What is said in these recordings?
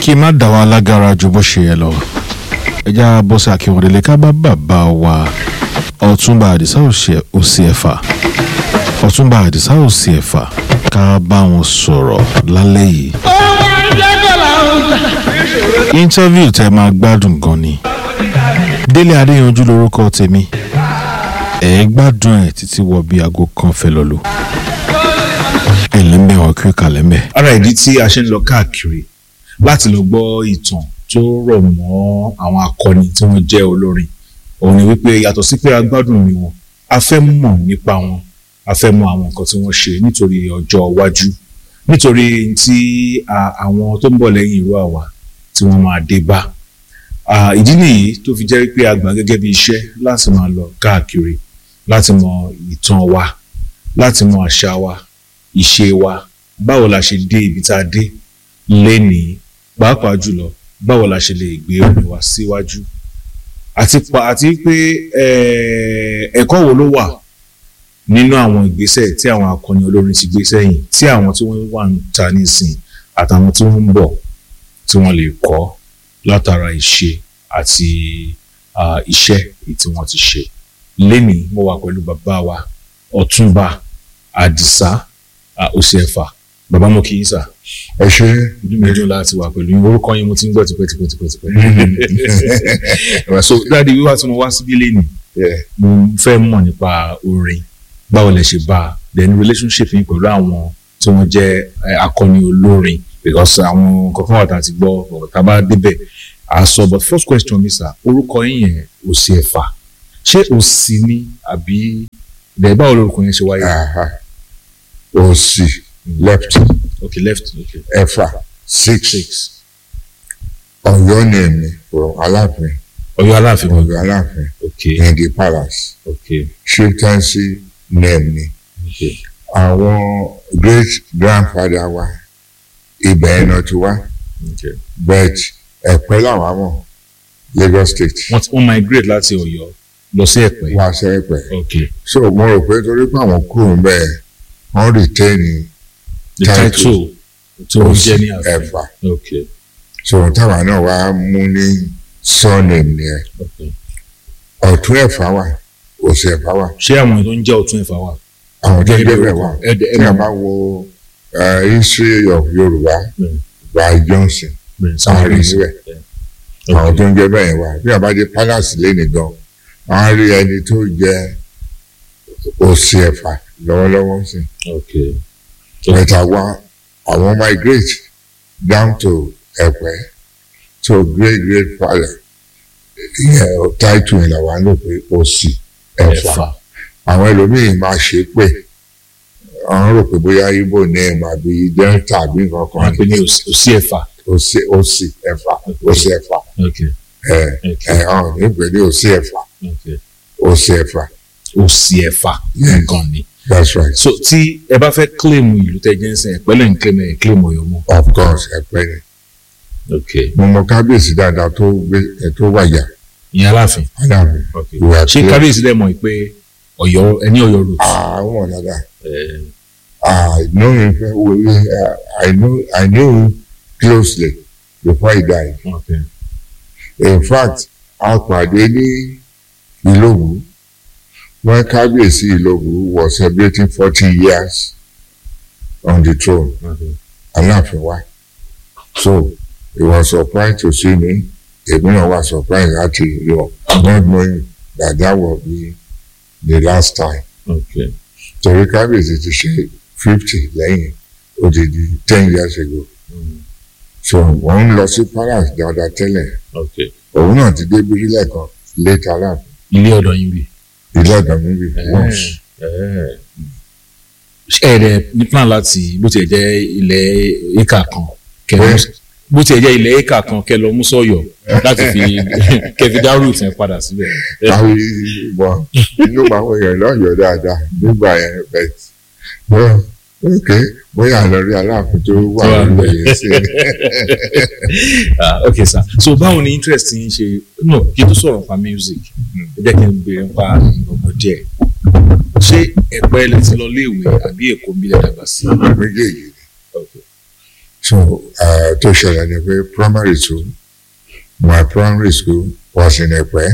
kí n má dà wá lágara ju bó ṣe yẹ lọ ẹjá bọ́sẹ̀ akínwọ̀délé ká bá bàbá wa ọ̀túnba àdìsá òsì ẹ̀fà ọ̀túnba àdìsá òsì ẹ̀fà ká bá wọn sọ̀rọ̀ lálẹ́ yìí. interview tẹ máa gbádùn gan ni délé adéyanjú lórúkọ tèmi ẹ gbádùn ẹ títí wọ bí aago kan fẹ́ lọ lò ẹlẹ́mbẹ̀ wọn kí kalẹ̀ mbẹ̀. ara ìdí tí a ṣe ń lọ káàkiri láti lọ gbọ́ ìtàn tó rọ̀ mọ́ àwọn akọni tí wọ́n jẹ́ olórin òun ni wípé yàtọ̀ sí pé a gbádùn orin wọn a fẹ́ mọ̀ nípa wọn a fẹ́ mọ̀ àwọn nǹkan tí wọ́n ṣe nítorí ọjọ́ iwájú nítorí tí àwọn tó ń bọ̀ lẹ́yìn irú àwa tí wọ́n máa dé bá ìdí nìyí tó fi jẹ́ pé a gbà gẹ́gẹ́ bí iṣẹ́ láti máa lọ káàkiri láti mọ̀ ìtàn wa láti mọ̀ àṣà wa ìṣe wa báwo la ṣe dé ibi tá a dé lénìí pàápàá jùlọ báwo la ṣe lè gbé orin wa síwájú àti pa àti pé ẹ̀kọ́ wo ló wà nínú àwọn ìgbésẹ̀ tí àwọn akọni olórin ti gbé sẹ́yìn tí àwọn tí wọ́n wà ń ta nísìn àtàwọn tí wọ́n ń bọ̀ tí wọ́n lè kọ́ látara ìṣe àti iṣẹ́ tí wọ́n ti ṣe lénìí mo wà pẹ̀lú bàbá wa ọ̀túnba àdìsá òsì ẹ̀fà bàbá mo kì í sà. ẹ ṣe. inú mi dùn láti wà pẹ̀lú yín orúkọ yín mo ti ń gbọ́ tipẹ́ tipẹ́ tipẹ́ tipẹ́. so dáàdi wíwá tí mo wá síbí lẹ́nu mo fẹ́ mọ̀ nípa orin báwo lẹ ṣe bá a then relationship yín pẹ̀lú àwọn tí wọ́n jẹ́ akọni olórin because àwọn kankan wà tá a ti gbọ́ tá a bá débẹ̀ a sọ but first question mi sà orúkọ yín yẹn òsì ẹ̀fà ṣé òsì ni àbí bẹ́ẹ̀ báwo lorúkọ yẹn ṣe wáyé. òsì left okay left okay. ẹ̀fà six six ọ̀yọ́ ni èmi from aláàfin Ọ̀yọ́ aláàfin ọ̀yọ́ aláàfin okay in the palace okay chieftaincy name ni okay àwọn great grandfather wa ibẹ̀ ẹ̀ náà ti wá okay. but ẹ̀pẹ́ làwọn mọ̀ Lagos state wọ́n ti wọ́n migrate láti Ọ̀yọ́ lọ sí Ẹ̀pẹ́. wá sẹ́pẹ̀ okay so mo rò pé torí pé àwọn kúrò ń bẹ̀ wọ́n retain the Title. title tí wọ́n jẹ́ ní àfin. ẹ̀fà okay so táwa náà wá mú ní surname nìyẹn okay. ọ̀tún ẹ̀fà wà òsì ẹ̀fà wà ṣé àwọn tó ń jẹ́ ọ̀tún Ẹ̀fà wà. àwọn tó ń Gẹ́gẹ́ bí jẹ́ bẹ́ẹ̀ orúkọ. wà Ẹ̀dẹ̀- tí a ẹ̀mọ̀. bá wo uh, history of Yorùbá Mm. by Johnson bẹ́ẹ̀ àwọn rí sáwọn níbẹ̀ àwọn tó ń jẹ́ bẹ́ẹ̀ wà bí a bá dé palace lẹ́nìí gan wọ́n á rí ẹni tó jẹ́ òsì ẹ̀fà lọ́wọ́lọ́wọ́ sí okay but àwọn àwọn migrate down to Ẹ̀pẹ́ to great great father ìyẹn title yẹn làwọn á lò pé òsì ẹ̀fà Ẹ̀fà àwọn ẹlòmíín máa ṣe pé àwọn rò pé bóyá ibo name àbí delta àbí nǹkan wọ́n kan á pè ní òsì òsì Ẹ̀fà. òsì òsì ẹ̀fà òsì ẹ̀fà okay ẹ okay ẹ ọ̀hún nígbè ní òsì ẹ̀fà okay òsì ẹ̀fà òsì Ẹ̀fà Yes. nǹkan ni. that's right so tí ẹ bá fẹ́ claim ìlú tẹ́ jẹ́ ń sìn Ẹ̀pẹ́ lẹ́yìn claim ẹ̀ claim Ọ̀yọ́ mọ́. of course ẹ̀pẹ́ ni okay mo mọ kábíyèsí dáadáa tó gbé ẹ tó wàjà ìyẹn Aláàfin. aláàfin okay ìwà ṣé pé kábíyèsí dẹ̀ mọ̀ pé Ọ̀yọ́ ẹni Ọ̀yọ́ root. àwọn dáadáa Eh, I know him very well. Uh, I know I knew him closely before he died. okay in fact a pàdé ní ìlógún when kábíyèsí ìlógún was celebrating forty years on the throne okay aláàfin wa so he was surprised to see me èmi náà wá surprised láti rí ọ not knowing that that will be the last time okay torí kábíyèsí ti ṣe fifty lẹ́yìn ó ti di ten years ago Mm. so wọ́n ń lọ sí palace dáadáa tẹ́lẹ̀ okay òun náà ti dé bírí lẹ́ẹ̀kan late aláàfin. ilé ọ̀dọ̀ yín bí. ilé ọ̀dọ̀ mi bí once. ṣé ẹ dẹ̀ ní plan láti bó tiẹ̀ jẹ́ ilẹ̀ éka kan kẹ lọ mú- bó tiẹ̀ jẹ́ ilẹ̀ éka kan kẹ lọ mú sọ̀yọ̀ láti fi kẹ fi dá root yẹn padà síbẹ̀. káwí bọ inú àwọn èèyàn náà yọ dáadáa nígbà yẹn bẹ́ẹ̀ bọ ok bóyá lọ rí aláàfin tó wà Tó wà lórí níbẹ̀. ẹyẹ sí Ah, ok sir so báwo ni interest yín ṣe no kí n tó sọ̀rọ̀ nípa music ẹ jẹ́ kí n béèrè nípa ìgbọ̀ngàn díẹ̀ ṣé ẹ̀pẹ́ lẹ ti lọ léèwé àbí èkó ń bí lẹ dàgbà sí. méjèèjì Okay. so uh, tó ṣẹlẹ̀ ni pé primary school my primary school was in Ẹ̀pẹ́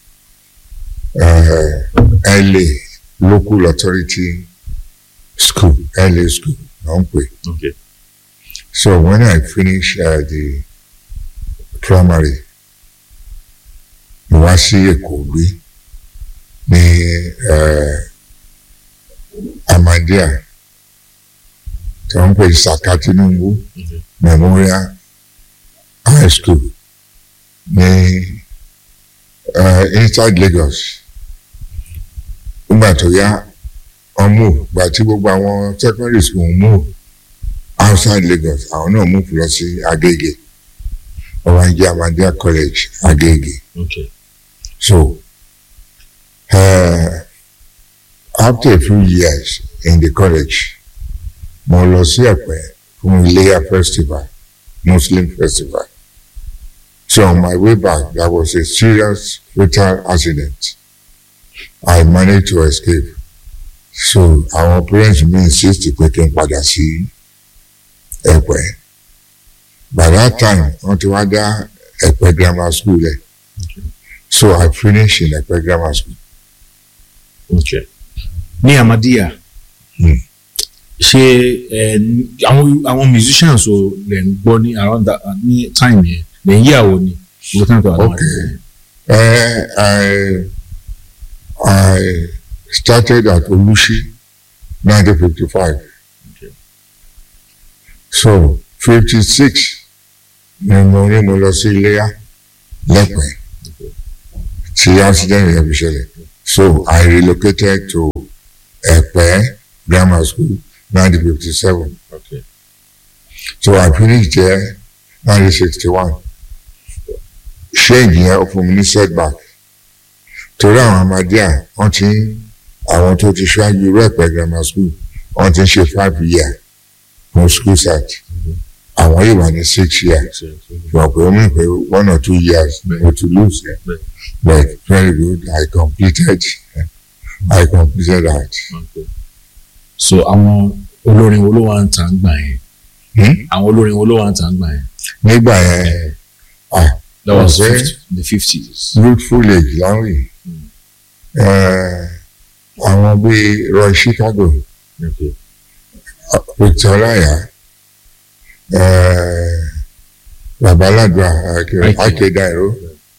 uh, LA local authority school LA school náà ń pè okay so when I finish uh, the primary mo wá sí Èkó gbé ní uh, Ahmadiyya tí wọ́n ń pè Saka Tinubu okay Memorial High School ní uh, inside Lagos nígbà tó yá wọ́n move gbà tí gbogbo àwọn secondary school move outside Lagos àwọn náà move lọ sí Agége wọ́n wá ń jẹ́ Ahmadiyya College Agége okay so uh, after a few years in the college mo lọ sí Ẹ̀pẹ́ fún Iléyá festival Muslim festival so on my way back there was a serious fatal accident I managed to escape so àwọn parents mi insist pé kí n padà sí Ẹ̀pẹ́ by that time wọ́n ti wá dá Ẹ̀pẹ́ grammar school lẹ̀ so I finished in Ẹ̀pẹ́ grammar school. okay ní Ahmadiyya Hmm. ṣé ẹ ní- àwọn àwọn musicians o lè ń gbọ́ ní around that ní time yẹn lè ń yàwó ni gbogbo time tó wà lọ́wọ́ Okay. Uh, I I started at Olushi, 1955. Okay. So 56 ni mo ní mo lọ sí Iléyá lẹ́pẹ́ tí accident yẹn fi ṣẹlẹ̀. So I relocated to Ẹ̀pẹ́ Grammar School 1957. okay So I finished there 1961. Change yẹn ó fún mi ní setback. Torí àwọn Ahmadiyya wọ́n ti ń àwọn tó ti ṣáájú Ẹ̀pẹ́ grammar school wọ́n ti ń ṣe five year fún school site. Àwọn yìí wà ní six year. Ṣùgbọ́n pé ó mú pé one or two years mo ti lose yẹn. Bẹ́ẹ̀. But very good I completed I completed that. okay so àwọn olórin wo ló wà ń tà ń gbà yẹn Hmm? àwọn olórin wo ló wà ń tà ń gbà yẹn Nígbà yẹn ah that was Okay. 50, the fifties youthful age láwìn àwọn bíi Roy Chicago okay Victor Olaya babaladua Ike. akedairo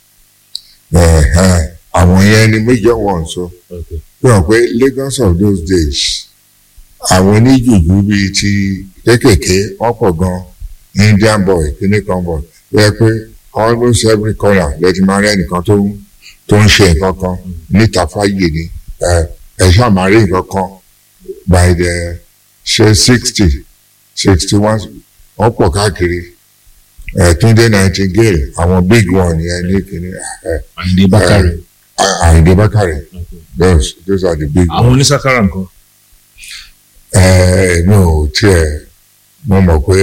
àwọn yẹn ni major ones o okay fi hàn pé Lagos of those days àwọn oníjùjú bíi ti kékèké wọ́n pọ̀ gan Indian boy kíní kan boy ó yẹ pé almost every corner lẹ́tí máa rí ẹnìkan tó ń tó ń ṣe nǹkan kan níta fáyè ni ẹ ẹ ṣáà máa rí nǹkan kan by the ṣe sixty sixty one wọ́n pọ̀ káàkiri ẹ Túndé Nightingale àwọn big one yẹn ní kíní ẹ Àyìndé Bákàrẹ̀ Àyìndé Bákàrẹ̀ okay those those are the big ones. àwọn onísàkárà nǹkan èmi ò tiẹ̀ mo mọ̀ pé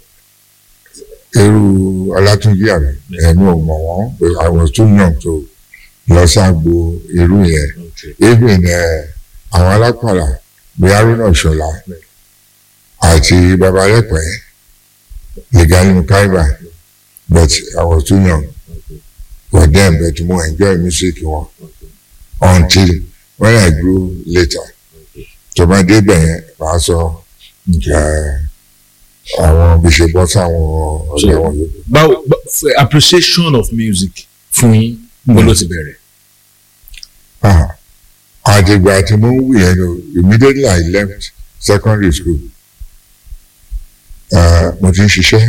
irú Ọlátúnjí àmì èmi ò mọ̀ wọ́n pé I was too young to lọ ságbo irú yẹn okay even eh, àwọn alápàlà bí Haruna Ìṣọ̀lá àti Babalẹ́pẹ́ Legali Mukaiba but I was too young okay for them but mo enjoy music wọn okay until when I grew later okay tó bá débẹ̀ yẹn màá sọ. okay. Eh, àwọn bí ṣe bọ́ sáwọn ọ̀dọ́ wọn yòókù. báwo bá- f- appreciation of music fún yín bó ló ti bẹ̀rẹ̀ Ah, àtìgbà tí mo ń wù yẹn lò immediately I left secondary school eh, mo ti ń ṣiṣẹ́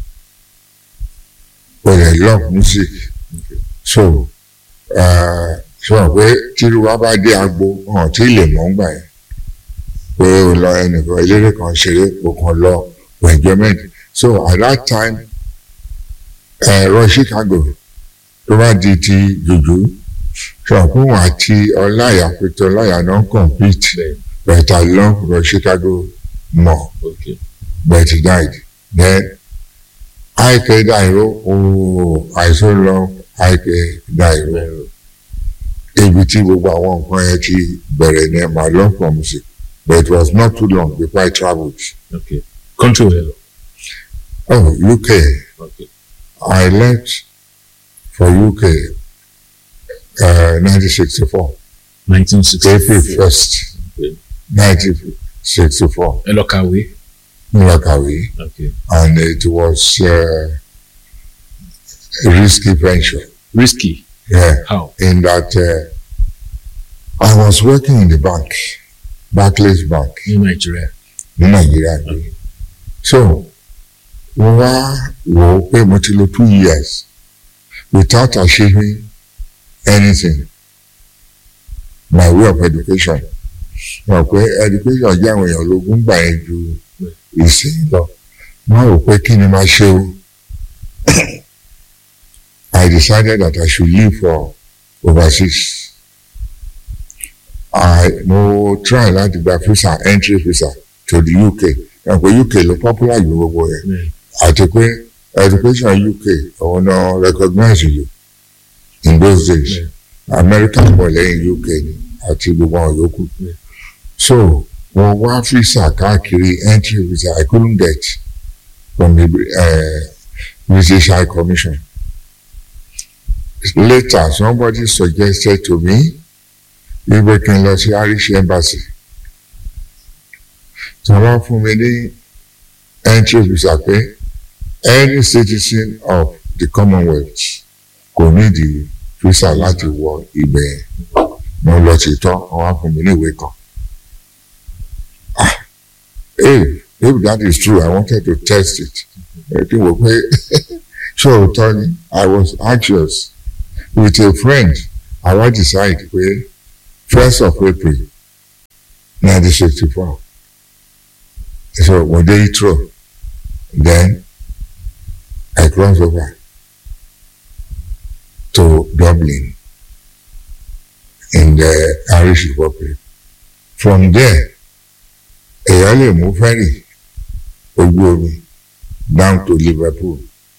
mo lè love music so eh, sọ pé tíru wa bá dé agbo hàn tí lè mọ̀ ń gbà yẹn pé o lọ ẹnìkan eléré kan ṣeré o kàn lọ for enjoyment so at that time ẹ̀rọ Chicago tó bá di ti jùjú ṣọ̀kún àti ọláyà pété ọláyà náà compete but I love Roy Chicago more okay but he died then Ike Dairo oh I so love Ike Dairo ibi tí gbogbo àwọn nǹkan yẹn ti bẹ̀rẹ̀ ní my love for music but it was not too long before I travelled okay country wo lẹ lọ Oh, UK. Okay. I left for UK uh, 1964, nineteen sixty April 1st, Okay. 1964, ẹ lọ kàwé. Nilakawi, Okay. and it was uh, a risky venture. risky Yeah, how. in that uh, I was working in the bank, Barclays Bank. ní nàìjíríà. ní nàìjíríà gbé so mo wá wò ó pé mo ti lò two years without achieving anything my way of education mo pé education jẹ́ àwọn èèyàn ológun gbà yẹn ju ìsìn lọ mo rò pé kí ni máa ṣe o I decided that I should leave for overseas I mo try láti gba visa entry visa to the UK ẹ pé UK ló popular ju gbogbo yẹn Bẹ́ẹ̀. àti pé education UK òun náà recognize you in those days Bẹ́ẹ̀. America bọ̀ lẹ́yìn UK ni àti gbogbo àwọn yòókù Bẹ́ẹ̀. so wọ́n wá visa káàkiri entry visa I couldn't get from the uh, British High Commission later somebody suggested to me wípé kí n lọ sí Irish Embassy tí wọ́n fún mi ní entry visa pé any citizen of the Commonwealth kò ní di visa láti wọ ibẹ̀ yẹn mo lọ sí tán wọ́n wá fún mi ní ìwé kan. Ah, hey, if that is true I wanted to test it. ẹ kí n wò pé ṣé òótọ́ ni I was anxious with a friend I wan decide pé first of April nineteen sixty four so mo dé Heathrow then I cross over to Dublin in the Irish Republic from there èèyàn lè mú ferry ojú omi down to Liverpool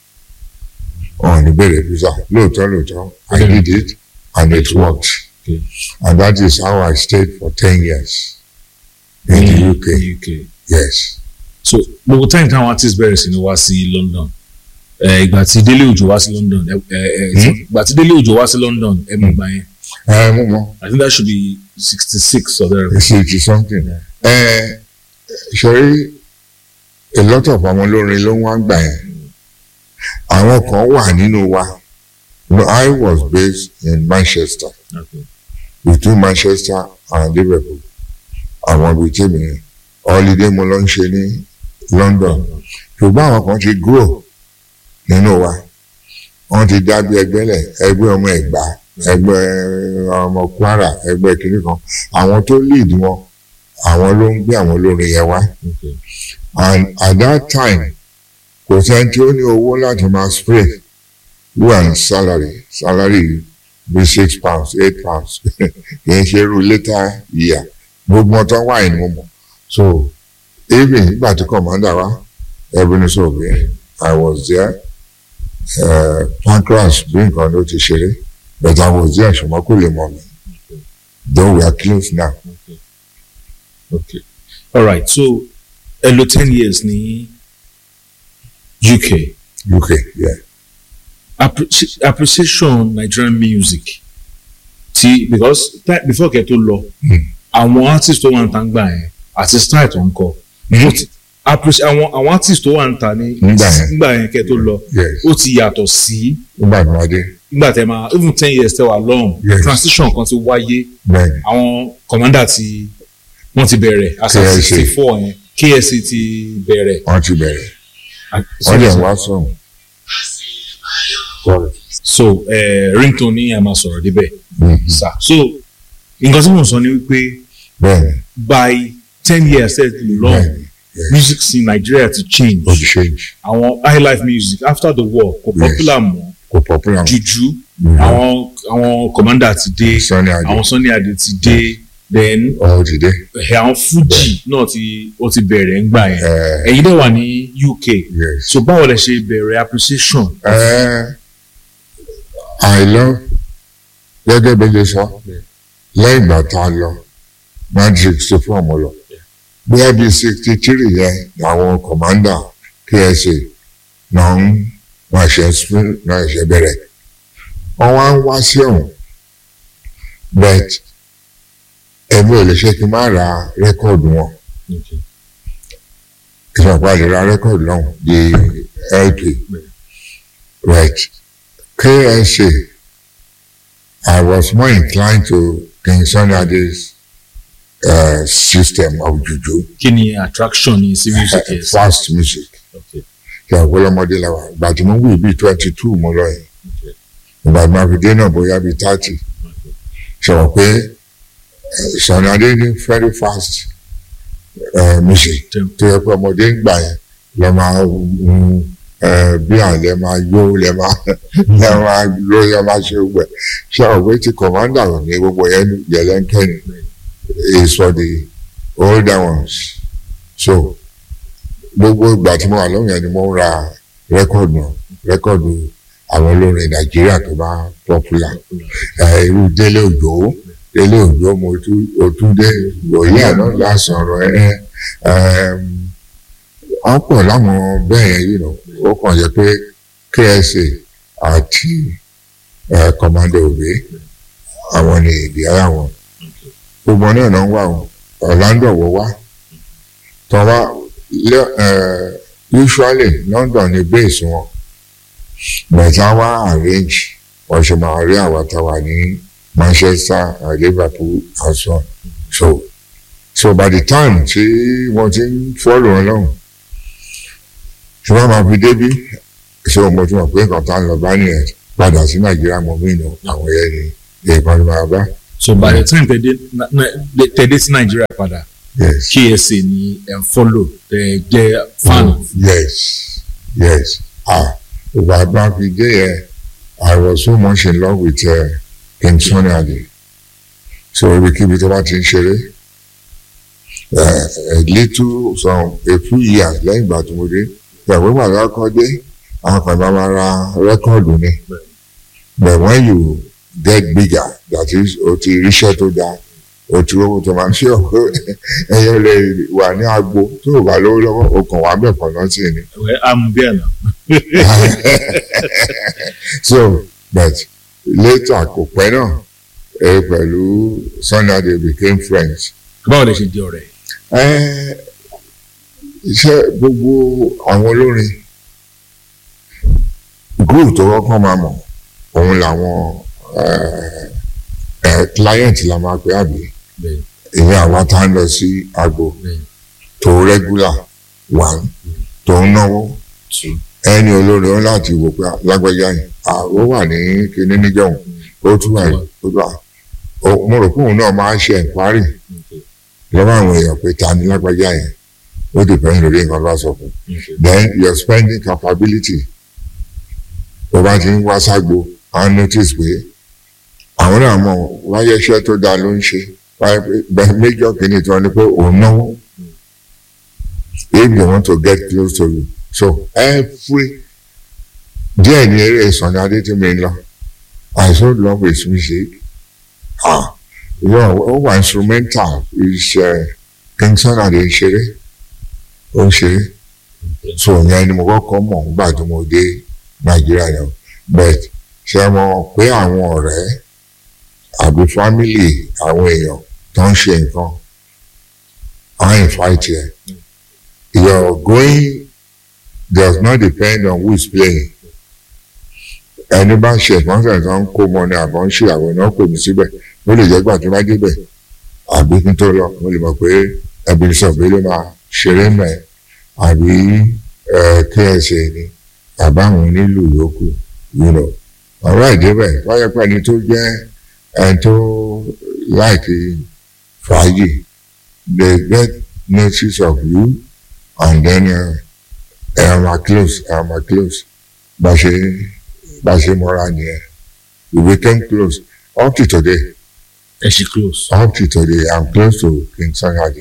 ọ̀hún ní bẹ̀rẹ̀ visa lóòótọ́ lóòótọ́ I did it and it worked. Okay. And that is how I stayed for 10 years in the UK. UK. Yes. so gbogbo time táwọn artist bẹ̀rẹ̀ sí ni wá sí London ẹ, ìgbà tí Délé Òjò wá sí London ẹ, ẹ, ẹ, ìgbà tí Délé Òjò wá sí London ẹ mọ̀ gbà yẹn Ẹ mú mọ́, I think that should be sixty six or there. it's it is something. Ẹ ṣe a lot of àwọn olórin ló ń wá gbà yẹn. Àwọn kan wà nínú wa. No, I was based in Manchester, Okay. between Manchester and Liverpool. Àwọn ibi tí mi holiday mo lọ ń ṣe ní London. ṣùgbọ́n àwọn kan ti grow nínú wa wọ́n ti dá bí ẹgbẹ́ lẹ̀ ẹgbẹ́ ọmọ ẹ̀gbá ẹgbẹ́ ọmọ Kwara ẹgbẹ́ kìnnì kan àwọn tó lead wọn àwọn ló ń gbé àwọn olórin yẹn wá Okay. and at that time kò sẹ́ni tí ó ní owó láti máa spray who and salary salary bí six pounds eight pounds kì í ṣe irú later year gbogbo ọtọ wáyé ni mo mọ̀ so even nígbà tí commander wa Ebenezer Obey I was there uh, pancras bí nǹkan ló ti ṣeré but I was there ṣùgbọ́n kò lè mọ̀ mi though we are close now Okay. Okay. All right. So ẹ lò ten years ní UK. UK yeah Appreci- appreciation Nigerian music ti because that before kẹ́ tó lọ Mm. àwọn artist tó wà ń ta ń gbà yẹn àti style tó ń kọ Mhm. ó ti- appreci- àwọn àwọn artist tó wà ń ta ní Nígbà yẹn. nígbà yẹn kẹ́ tó lọ yes ó ti yàtọ̀ sí nígbà tí wọ́n dé nígbà tẹ́ máa even ten years tẹ́ wà lọ́hùn Yes. transition kan ti wáyé bẹ́ẹ̀ ni àwọn commander ti wọ́n ti bẹ̀rẹ̀ asa KSA. sixty four yẹn KSA ti bẹ̀rẹ̀ wọ́n ti bẹ̀rẹ̀ So- wọ́n dẹ̀ wá sọ̀rọ̀ sorry so eh, ringtone ní a máa sọ̀rọ̀ débẹ̀ Mhm. sir so nǹkan tí mo sọ ni wípé bẹ́ẹ̀ ni by ten years ẹ ti lọ bẹ́ẹ̀ ni yes. music scene Nigeria ti change ó ti change àwọn high life music after the war kò Yes. popular mọ́ kò popular mọ́. juju Mhm. àwọn àwọn commander ti dé Sunny Adé àwọn Sunny Adé ti dé then ó ti dé eh, àwọn Fuji náà ti ó ti bẹ̀rẹ̀ ńgbà yẹn Eh, ẹ̀yin dẹ̀ wà ní UK yes. so báwo lẹ ṣe bẹ̀rẹ̀ appreciation Uh, I love gẹ́gẹ́ bí ṣe sọ lẹ́yìn ìgbà tá a lọ magic sixty four mo lọ bóyá bíi sixty three yẹn làwọn commander KSA náà ń wọ́n ṣe spring náà ṣe bẹ̀rẹ̀ wọ́n wá ń wá sí ọ̀hún but èmi ò lè ṣe kí n má ra rẹ́kọ̀dù wọn ìṣọ̀pá lè ra rẹ́kọ̀dù náà di lp right KSA I was more inclined to King Sunny Ade's uh, system of juju kí ni attraction ní sí music yẹn sí? fast music Okay. ṣe ọ̀pọ̀lọmọdé la wà ìgbà tí mo wí bíi twenty two mo lọ yìí ìgbà tí mo fi dé náà bóyá bíi thirty ṣe wọ́n pé eh, Sunny Adé ní very fast uh, music Tem- tó yẹ pé ọmọdé ń gbà yẹn lọ máa ń bí àlẹ́ máa yó lẹ́ máa lẹ́ máa ló yẹ máa ṣe gbẹ ṣe àwọn pé ti commander ní gbogbo yẹn yẹlẹ́ńkẹ́ ni is for the older ones so gbogbo ìgbà tí mo wà lóhùn yẹn ni mo ń ra rẹ́kọ̀dù náà rẹ́kọ̀dù àwọn olórin nàìjíríà tó bá popular ẹ, irú délé òjò délé òjò mo tún o tún dé òye àná lásán ọ̀rọ̀ ẹ wọ́n pọ̀ láwọn bẹ́ẹ̀ yẹn yìí nà ó kàn yẹ pé KSA àti ẹ, Commander Obe àwọn ni ìdí ara wọn gbogbo náà náà ń wà wọn Orlando wọ wá tọ́wá lẹ́- ẹ, usually London ni base wọn bẹ̀tà wá arrange wọ́n ṣe máa rí àwọn táwa ní Manchester and Liverpool and so on so so by the time tí wọ́n ti ń fọ́lù wọn lọ́hùn tí wọ́n máa fi débí ṣé mo ti mọ̀ pé nǹkan tá a lọ bá nìyẹn padà sí Nàìjíríà mọ̀ mí nù àwọn yẹn ni èèkàn ni máa bá so by the time tẹ dé na- na- tẹ dé sí nàìjíríà padà yes KSA ni ẹ ń follow tẹ jẹ fan yes yes ah ìgbà bá fi dé yẹn I was so much in love with uh, King Sunny Adé so ibikíbi tó bá ti ń ṣeré uh, a little some a few years lẹ́yìn ìgbà tó mo dé ìyàwó ìgbàlá kọ́ dé àwọn kan bá máa ra rẹ́kọ̀dù ni but when you get bigger that is o ti ríṣẹ́ tó dáa o ti rówó tó máa ń ṣe ọ̀pẹ ẹ̀yẹ lè wà ní agbo tó o bá lówó lọ́wọ́ o kàn wá bẹ̀ kàn náà sí ni. ẹ am bí ẹ nà so but later kò pẹ́ náà ẹ pẹ̀lú Sunny Adé became friends. báwo lè ṣe di ọ̀rẹ́ Ẹ, iṣẹ́ gbogbo àwọn olórin group tó kọ́kọ́ máa mọ̀ òun làwọn ẹ, ẹ, client la máa pè àbí bẹ́ẹ̀ ìyẹn àwọn tá ń lọ sí agbo bẹ́ẹ̀ tó regular one tó ń náwó two ẹni olórin ó láti wò pé lágbájá yìí ó wà ní kinní níjọ́hún ó tún wà ó tún wà ó- mo rò pé òun náà máa ń ṣe ẹ̀ǹkwárì okay lọ́wọ́ àwọn èèyàn pé ta ni lágbájá yẹn ó depend lórí nǹkan bá sọ fún okay then your spending capability tó bá ti ń wá ságbo á notice pé àwọn náà mọ̀ wáyé iṣẹ́ tó dáa ló ń ṣe wáyé pé bẹ́ẹ̀ méjọ́ kìíní tí wọ́n ní pé òun náwó if they want to get close to you so every díẹ̀ ní eré Sunny Adé tí mi ń lọ I so love his music ah yọ ó wà instrumental iṣẹ́ King Sunny Adé ń ṣeré ó ń ṣeré so yẹn ni mo kọ́kọ́ mọ̀ nígbà tí mo dé Nàìjíríà náà but ṣe mọ̀ pé àwọn ọ̀rẹ́ àbí family àwọn èèyàn tó ń ṣe nǹkan á invite yẹn your going does not depend on who is playing ẹni bá ṣe ìfọ́nsẹ̀ tó ń kó mọ ni àbọ̀ ń ṣe àwọn náà kò ní síbẹ̀ ó lè jẹ́ gbà tó bá débẹ̀ àbí kí n tó lọ mo lè mọ̀ pé ẹbí sọ̀bí ló máa ṣeré mẹ́ àbí KSA ni bàbá àwọn onílù yòókù you know ọ̀rọ̀ ìdébẹ̀ wáyé pé ẹni tó jẹ́ ẹni tó láìkí fàájì they get notice of you and then ẹ ẹ máa close ẹ máa close bá ṣe bá ṣe mọ́ra nìyẹn we became close up to today ẹ ṣe close. up to today I'm close to King Sunny Adé.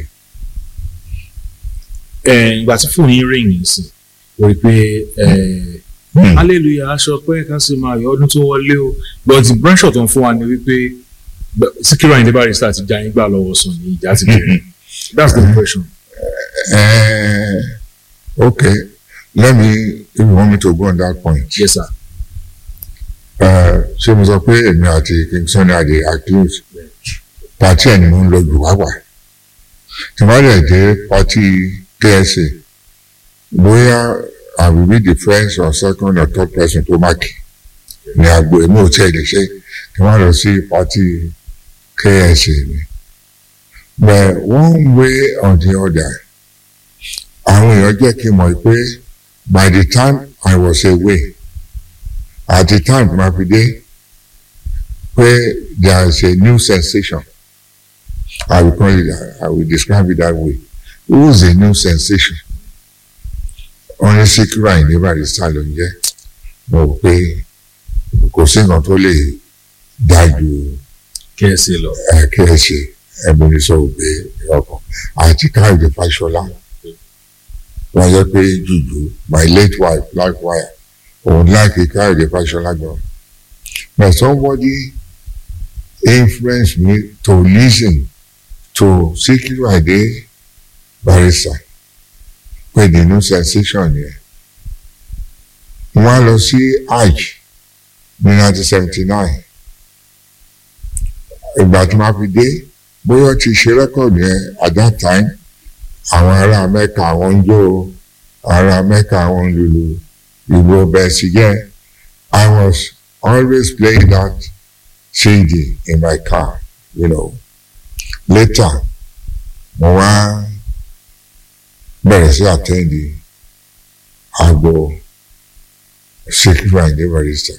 ẹ ìgbà tí fóònù yín rìn yìí sí o rí i pé ẹ hallelujah aṣọ pé kan sì máa yọ ọdún tó wọlé o but the branch tó ń fún wa ni wípé Síkírù Àyìndé Barrister ti já yín gbà lọ́wọ́ sùn ní ìjà ti bẹ̀rẹ̀ that's the impression. Uh, okay let me if you want me to go on that point yes sir uh, ṣé mo sọ pé èmi àti King Sunny Adé accuse party ẹni mo ń lọ jù wáwà tí wọ́n lè dé party KSA bóyá I will be the first or second or third person to mark ní agbo èmi ò tiẹ̀ lè ṣe kí wọ́n lọ sí party KSA ni but one way or the other àwọn èèyàn jẹ́ kí n mọ̀ pé by the time I was away at the time ma fi dé pé there is a new sensation I will call it I will describe it that way it was a new sensation wọ́n ní Síkírù Àyìndé Barrister ló ń jẹ́ mo rò pé kò sí nǹkan tó lè dájú kẹ́ẹ̀sì lọ kí ẹ ṣe ẹbùnì sọ ògbé ọkàn àti Káyọ̀dé Fáṣọlá wọ́n jẹ́ pé jùjú my late wife life wire òun láìpẹ́ Káyọ̀dé Fáṣọlá gan but somebody influenced me to listen to Síkírù Àyìndé Barrister pé the new sensation yẹn wọ́n á lọ sí hajj ní nineteen seventy nine ìgbà tí wọ́n fi dé bóyá ti ṣe rẹ́kọ̀dù yẹn at that time àwọn ará mẹ́ka àwọn ń jó ará mẹ́ka àwọn ń lulu ìlú ọbẹ̀ sí yẹn I was always playing that CD in my car you know later mo wá bẹ̀rẹ̀ sí àtẹ́ndì àgbo Síkírù Àyìndé Barrister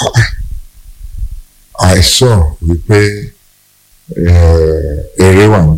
I saw wípé eré wà ń bẹ.